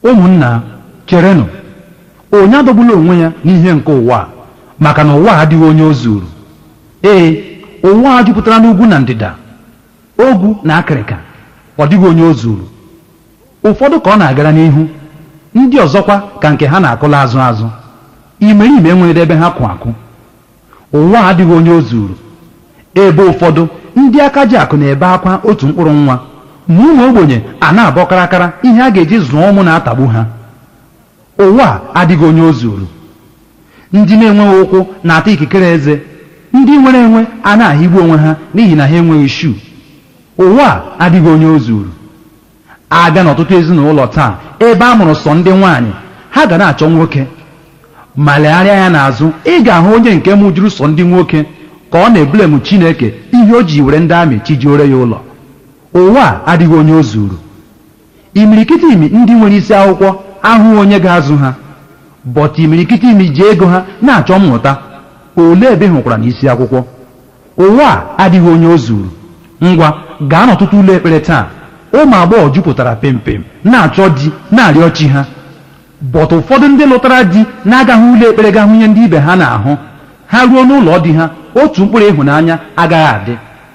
ụmụnna cherenụ onye adọgbula onwe ya n'ihe nke ụwa a, maka na ụwa adịghị onye o zuru ee ụwa a jupụtara n'ugwu na ndịda ogwu na akịrịka ọ dịghị onye o zuru ụfọdụ ka ọ na-agara n'ihu ndị ọzọkwa ka nke ha na-akụla azụ azụ imerime enweghị ebe ha kwụ akwụ ụwa a adịghị onye o zuru ebe ụfọdụ ndị aka ji akụ na-ebe akwa otu mkpụrụ nwa ma ụmụ ogbenye a na-abọ karakara ihe a ga-eji zụọ ụmụ na-atagbu ha ụwa a adịghị onye o zuru ndị na-enweghị ụkwụ na-ata ikikere eze ndị nwere enwe a na-ahịgbu onwe ha n'ihi na ha enweghị shuu ụwa a adịghị onye o zuru abịa n'ọtụtụ ezinụlọ taa ebe a mụrụ sọ ndị nwaanyị ha ga na-achọ nwoke ma legharịa ya n'azụ ị ga-ahụ onye nke mụjuru sọ ndị nwoke ka ọ na-ebulemu chineke ihe o ji were ndị amị chijiore ya ụlọ ụwa a adịghị onye o zuru imirikiti imi ndị nwere isi akwụkwọ ahụghị onye ga-azụ ha bọta imirikiti imi ji ego ha na-achọ mmụta olee ebe ị hụkwara n'isi akwụkwọ ụwa a adịghị onye o zuru ngwa gaa n'ọtụtụ ụlọ ekpere taa ụmụ agbọghọ jupụtara pempem na-achọ di na-arịọ chi ha bọta ụfọdụ ndị lụtara di na-agaghị ụlọ ekpere ga hụ ihe ndị ibe ha na-ahụ ha ruo n'ụlọ di ha otu mkpụrụ ịhụnanya agaghị adị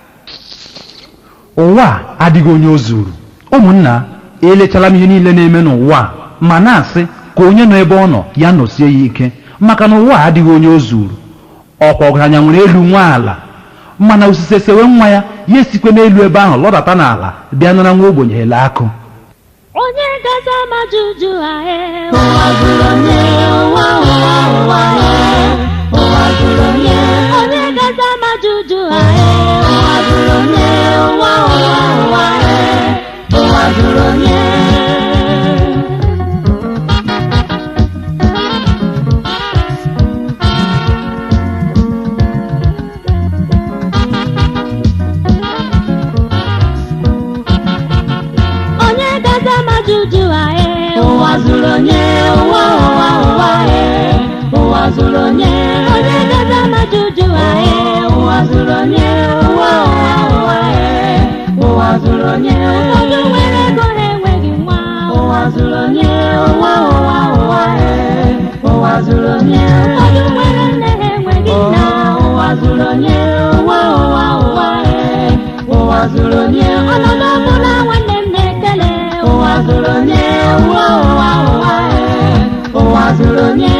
ụwa a adịghị onye o zuru ụmụnna elechala m ihe niile na-eme n'ụwa a ma na-asị ka onye nọ ebe ọ nọ ya nọsie ya ike maka na ụwa a adịghị onye o zuru ọkwa ọgaranya nwere elu nwa ala mana osise sewe nwa ya ya esikwe n'elu ebe ahụ lọdata n'ala bịa nara nwa ogbenye ele akụ onye gaza majuju ahe ụwa zuru onye ụwa ụwa ụwa he ụwa zuru onye onye gaza majuju ahe ụwa zuru onye ụwa ụwa ụwa he ụwa zuru onye onye gaza majuju ahe ụwa zuru onye ụwa ụwa ụwa he ụwa zuru onye onye gaza majuju ahe ụwa zuru onye ụwa ụwa ụwa he ụwa zuru onye ụfọdụ nwere ego ha enweghị nwa ụwa zuru onye ụwa ụwa ụwa he ụwa zuru onye ụfọdụ nwere nne ha enweghị nna ụwa zuru onye ụwa ụwa ụwa he ụwa zuru onye ọnọdụ ọbụla nwanne m na-ekele ụwa zuru onye ụwa ụwa ụwa he ụwa zuru onye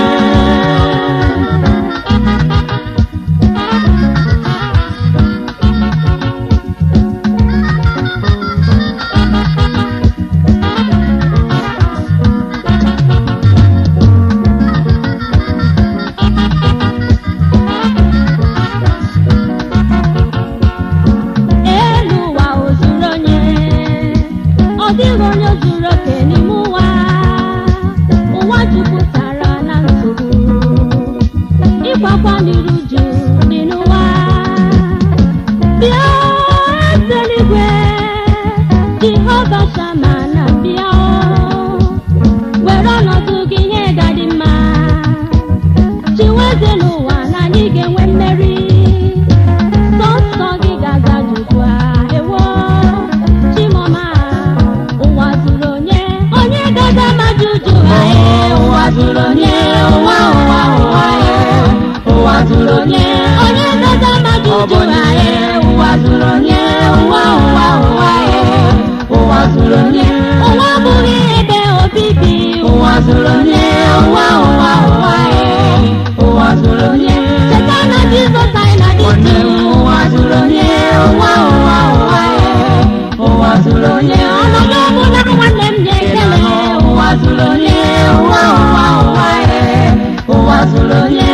elu ụwa o zuru onye ọ dịghị onye zuru oke n'ime ụwa ụwa jupụtara na nsogbu ịkwakwa n'iru ju dị n'ụwa bịa eze eluigwe jehova shama na bịa were ọnọdụ gị ihe ga-adị mma chiweze n'ụwa na anyị ga-enwe mmeri sọsọ gị ga-aza juju a ewo chimọma ụwa zuru onye onye gaza ma juju ha ee ụwa zuru onye ụwa ụwa ụwa ee ụwa zuru onye onye gaza ma juju ha ee ụwa zuru onye ụwa ụwa ụwa ee ụwa zuru onye ụwa abụghị ebe obibi ụwa zuru onye ụwa ụwa ụwa ee ụwa zuru onye cheta na jizọs anyị na dị ụwa zuru onye ụwa ụwa ụwa ee ụwa zuru onye ọnọdụ ọbụla nwanne m na-ekele ụwa zuru onye ụwa ụwa ụwa ee ụwa zuru onye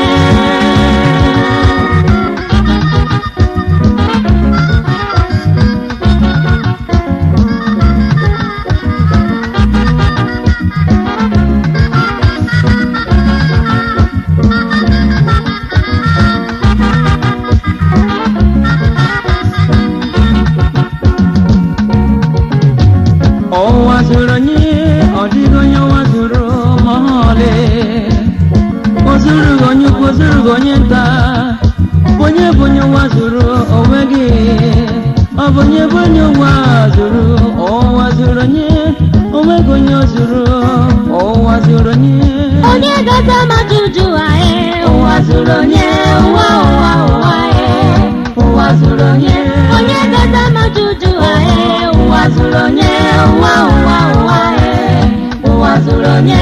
ọwa zuru onye ọ dịghị onye ọwa zuru ma ọlị o zuru gị onye ukwu o zuru gị onye nta onye bụ onye ụwa zuru onwe gị ọ bụ onye bụ onye ụwa zuru ọwa zuru onye o onweghị onye o zuru ụwa zuru onye onye gaza majuju anyị ụwa zuru onye ụwa ụwa ụwa anyị ụwa zuru onye onye gaza majuju anyị ụwa zuru onye ụwa ụwa ụwa anyị ụwa zuru onye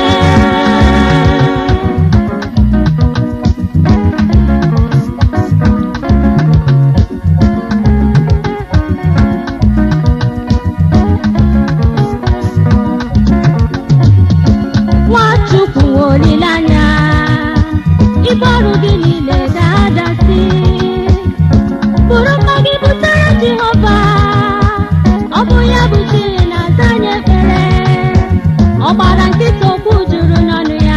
nwachukwu nwe olileanya ibe ọrụ gị niile ga-adasị bụrụ mma gị butere jehova ọ bụ ya bụ chi na-aza anyị ekpere ọ gbara nkịta okwu juru n'ọnụ ya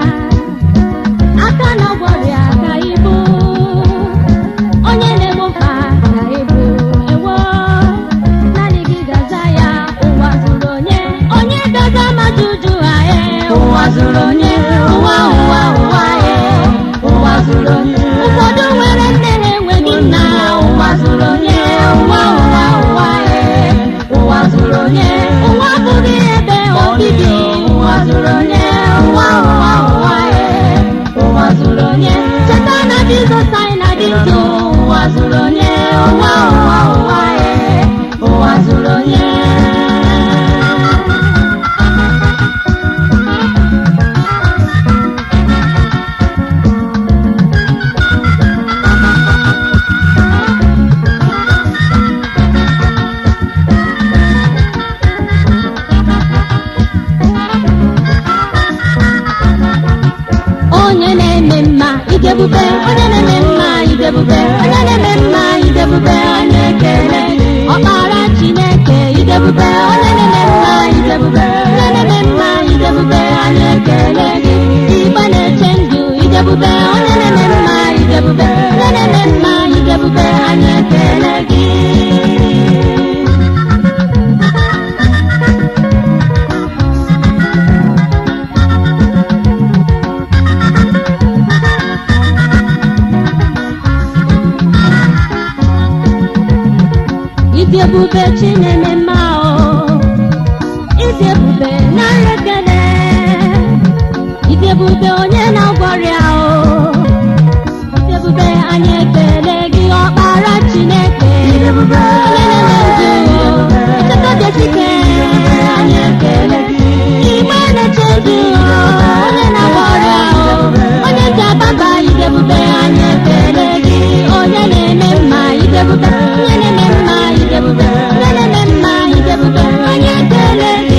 aka na ọgwọrịa ka ibu onye na-egbofa ka ibu ewo naanị gị gaza ya ụwa zuru onye onye gaza majuju anyị ụwa zuru onye ụwa ụwa ụwa anyị ụwa zuru onye ụfọdụ nwere nne ha enweghị nna ụwa zuru onye ụwa ụwa ụwa anyị ụwa zuru onye ụwa bụghị ebe obibi ụwa zuru onye ụwa ụwa ụwa anyị ụwa zuru onye cheta na jizọs anyị na-adị ndụ ụwa zuru onye ụwa ụwa ụwa anyị ụwa zuru onye onye na-eme mma idebube onye na-eme mma idebube onye na-eme mma idebube onye ekele ọkpara chineke idebube onye na-eme mma idebube onye na-eme mma idebube onye ekele gị igbe na-eche ndụ idebube onye na-eme mma idebube onye na-eme mma idebube onye ekele gị ịdị ebube chi na-eme mma o ịdị ebube narị ekele ịdị ebube onye na-agwọrịa o ịdị ebube anyị ekele gị ọkpara chineke onye na-eme ndụ echekọdesike anyị ekele gị igbe na-eche ndụ onye na-agwọrịa o onye ji ababa ịdị ebube anyị ekele gị onye na-eme mma ịdị ebube onye na-eme mma ịdị ebube onye na-eme mma ịdị ebube anyị ekele gị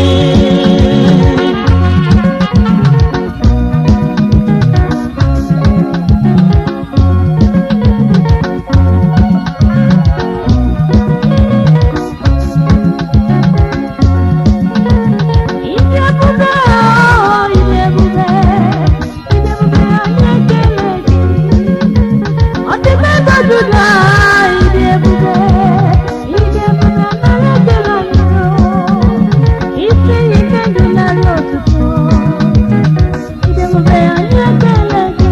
Ịdị ebube o, ịdị ebube, ịdị ebube anyị ekele gị. Ọ dị ka ego Juda, ịdị ebube, ịdị ebube nara ekele anyị o. Isi ike ndụ narị ọtụtụ, ịdị ebube anyị ekele gị.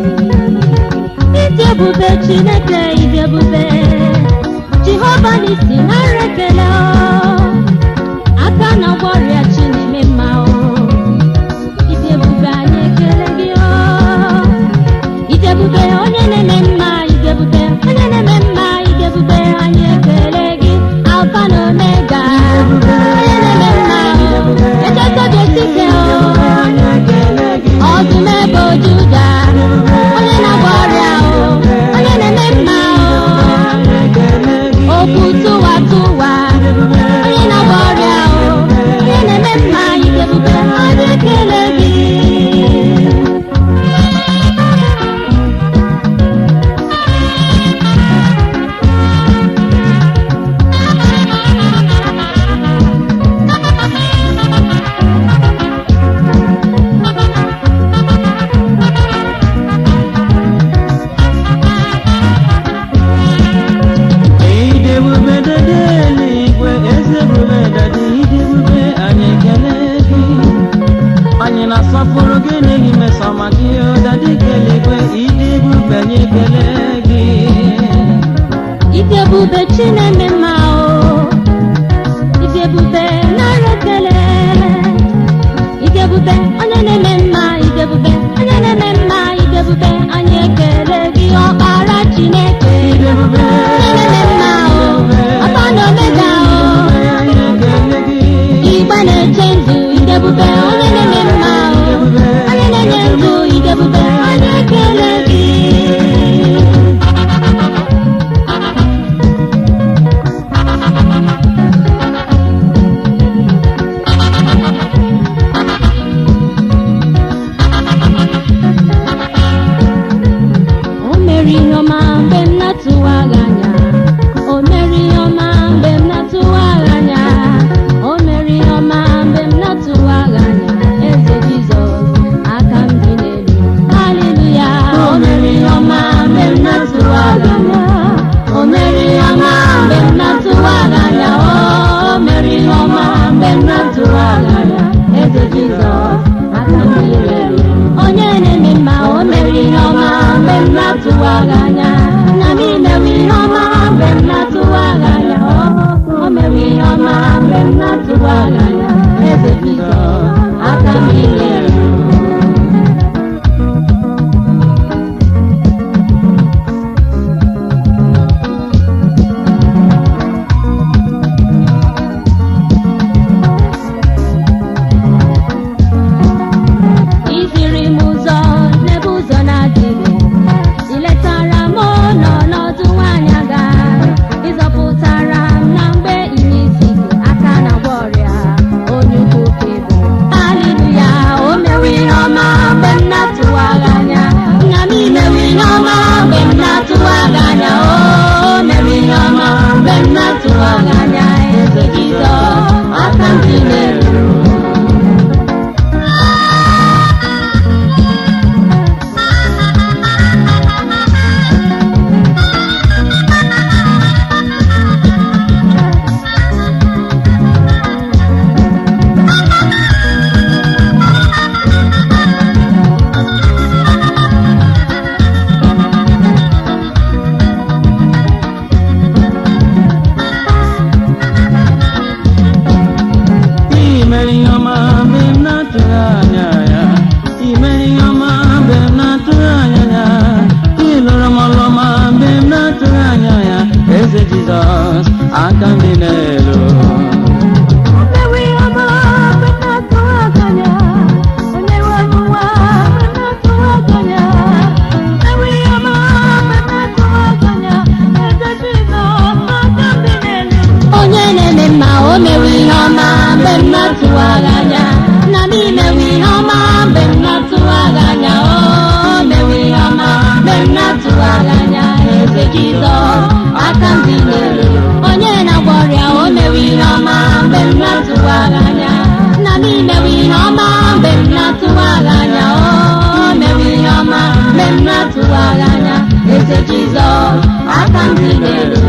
Ịdị ebube Chineke, ịdị ebube, Jehova n'isi nara ekele o. aka na ọgwọrịa chi na-eme mma o ịdị ebube anyị ekele gị o ịdị ebube onye na-eme mma ịdị ebube onye na-eme mma ịdị ebube anyị ekele gị alfa na omega onye na-eme mma echetobiesike o ọdụm ebe juda onye na-agba ọrịa o onye na-eme mma o okwu tụwa tụwa onye na-agba ọrịa o onye na-eme mma ịdị ebube anyị ekele gị ịdị ebube dede eluigwe eze ebube dade ịdị ebube anyị ekele gị anyị na-asọpụrụ gị n'ihi mmesọma gị o dade kelegwe ịdị ebube anyị ekele gị ịdị ebube chi na-eme mma o ịdị ebube nara ekele aka m dị n'elu onye na-eme mma o mewe ihe ọma mgbe mmadụ tụwara anya na m imewe ihe ọma mgbe mmadụ tụwara anya o mewe ihe ọma mgbe mmadụ tụwara anya eze jizọs aka m dị n'elu onye na-agwọ ọrịa o mewe ihe ọma mgbe mmadụ tụwara anya na m imewe ihe ọma mgbe mmadụ tụwara anya o mewe ihe ọma mgbe mmadụ tụwara anya eze jizọs aka m dị n'elu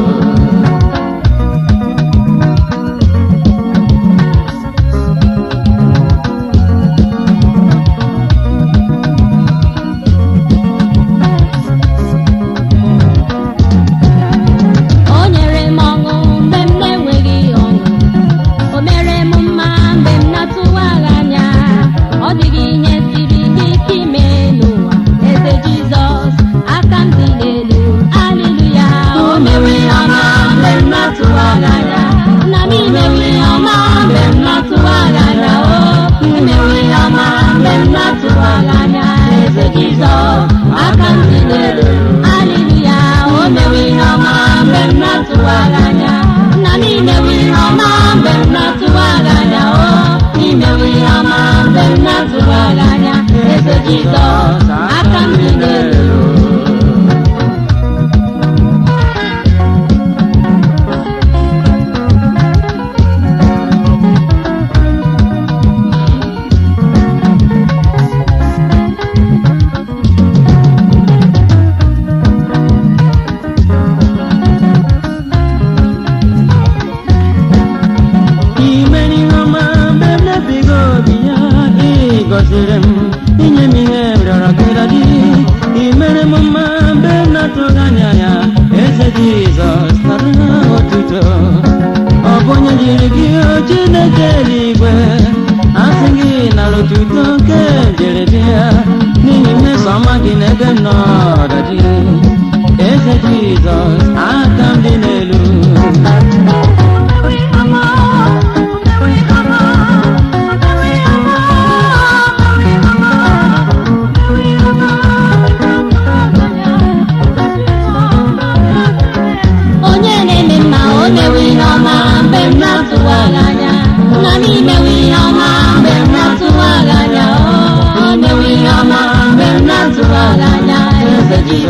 o nyere m ọṅụ mgbe m na-enweghị ọṅụ o mere m mma mgbe m na-atụwaghị anya ọ dịghị ihe siri ike ime n'ụwa eze jizọs aka m dị n'elu aliluya o mere ihe ọma mgbe m na-atụwaghị anya na m imewe ihe ọma mgbe m na-atụwaghị anya o imewe ihe ọma mgbe m na-atụwaghị anya eze jizọs aka m dị n'elu aliluya o mewe ihe ọma mgbe m na-atụwaghị anya na m imewe ihe ọma mgbe m na-atụwaghị anya o imewe ihe ọma mgbe m na-atụwaghị anya eze jizọs aka m dị n'elu imere ihe ọma mgbe m na-ebighị obi ya ị gọziri m inye m ihe m rịọrọ gị dadi imere m mma mgbe m na-atụghị anya ya eze jizọs nara otuto ọ bụ onye jiri gị o chineke eluigwe asị gị nara otuto nke jere bịa n'ihi mmeso ọma gị n'ebe m nọ dadi eze jizọs aka m dị n'elu onye na-eme mma o mewe ihe ọma mgbe m na-atụwaghị anya na m imewe ihe ọma mgbe m na-atụwaghị anya o mewe ihe ọma mgbe m na-atụwaghị anya eze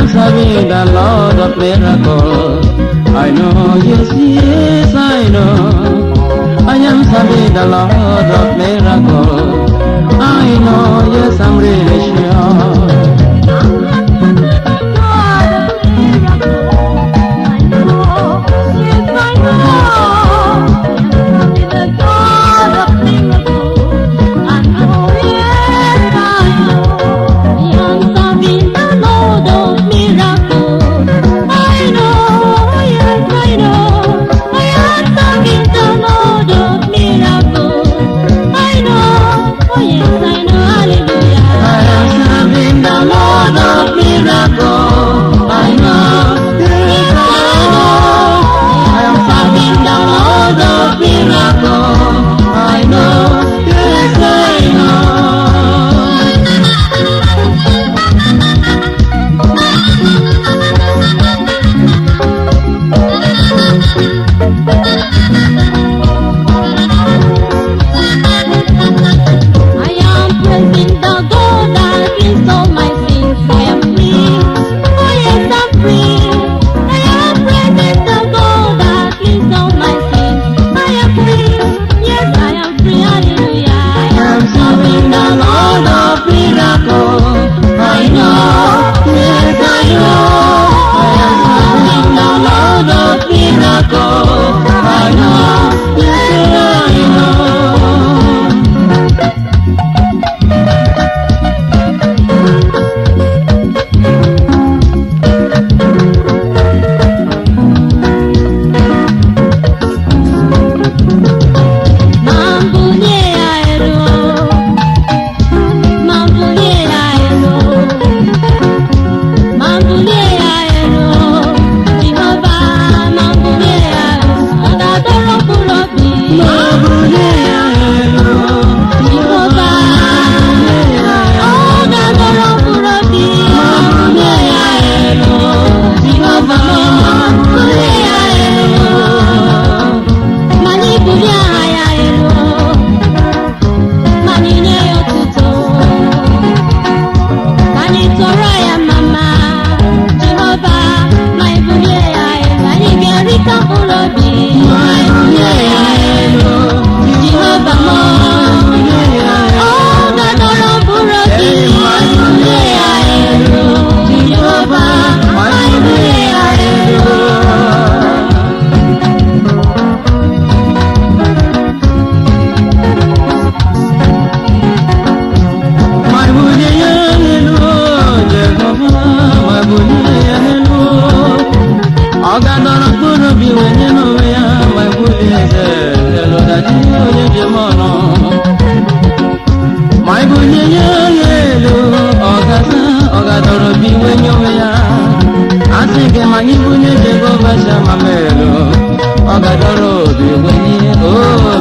serving the Lord of miracles. I know, yes, yes, I know. I am serving the Lord of miracles. I know, yes, I'm really sure. I am serving the Lord of miracles. I know, yes, I know. I am serving the Lord of miracles. I know, yes, I know. I am praising the God that cleans all my sins. I am free. Oh yes, I'm free. I am praising the God that cleans all my sins. I am free. Yes, I am free. Hallelujah. I I am serving the Lord of miracles. I know, yes, I know. I am serving the Lord of miracles. I know, yes, I know. Mambulie ya elu. Mambulie ya elu. Mambulie ya elu. Jehova, mambulie ya elu. Ọ̀dàdọ̀rọ̀ kúrò bí. Jehova, ọ̀dàdọ̀rọ̀ kúrò bí. Mambulie ya elu. Jehova, mambulie ya elu. Mani bulie aha ya elu. Mani nye ya otuto. Mani tọrọ ya mama. Jehova, ma ibulie ya elu. Anyị ga-erita mkpụrụ obi. Ma ibulie ya elu. Jehova m. Ọ ga-adọrọ mkpụrụ obi. Ma ibulie ya elu. Jehova, ma ibulie ya elu. ọgadọrọ mkpụrụ obi wee nye n'onwe ya ma egbuli eze elụdachi onye ji m ọnụ ma ebunye ya ya elu ọgaza ọgadọrọ obi wee nye onwe ya asị gị ma anyị bunye jehova shama m elu ọgadọrọ obi wee nye o